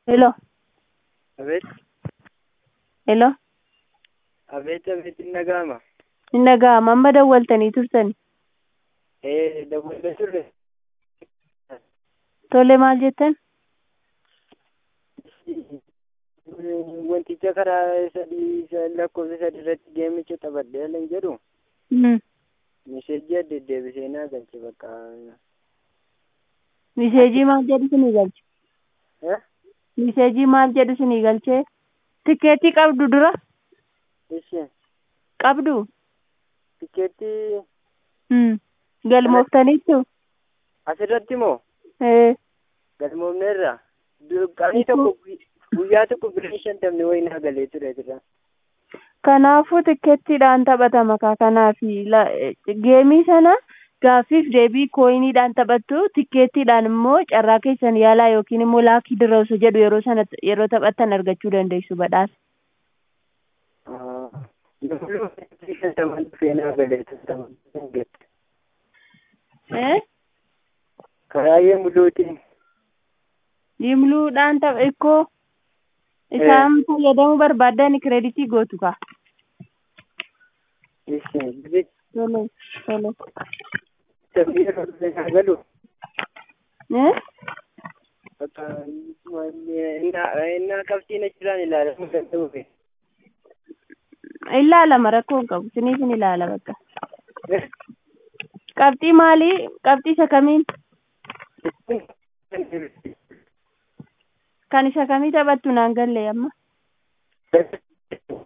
Hello, Abeet, hello. abeet, abeet hin dhaga'ama. Hin dhaga'ama. Amma dawwaltanii turtani. Ee, dawwallee turre. Tole maal jettan? Wanticha karaa sadii isa lakkoofsa sadii irratti geemicha taphadhee lan jedhu Hmm. miseejii adda deebisee naa galche bakka. Miseejii maal jedhu sinii galche? Eh? Miseejii maal jedhu sinii galchee? Tikeetii qabdu dura? Ishee Qabdu? tikeettii Hmm. Galmooftaniittu? asirratti moo Eh. galmoofneerra qanii tokko guyyaa tokko birrii shantamni wayii naa galee ture jira. Kanaafuu tikkeettiidhaan taphatama kaa kanaafi la- geemii sana gaaffiif deebii kooyiniidhaan taphattu tikkeettiidhaan immoo carraa keessan yaalaa yookiin immoo laakii dirroosu jedhu yeroo sana yeroo taphattan argachuu dandeessu badhaasa. Namni birrii shantaman dhufee naa galee ture. Eh? Karaayyee mul'uutiin. Yimluudhaan tapha ikkoo isaan fayyadamuu barbaaddan kireeditii gootu kaa. Ishee birrii Tole tole. shantamni yeroo dhufee naa galu. Eh? Bakka innaa qabxiin achirraan ilaalamuu danda'uufi. Ilaalama rakkoo hin qabu siniif hin ilaala bakka. Qabxii maalii? Qabxii isa kamiin? Kan isa kamii taphattu naan galle amma?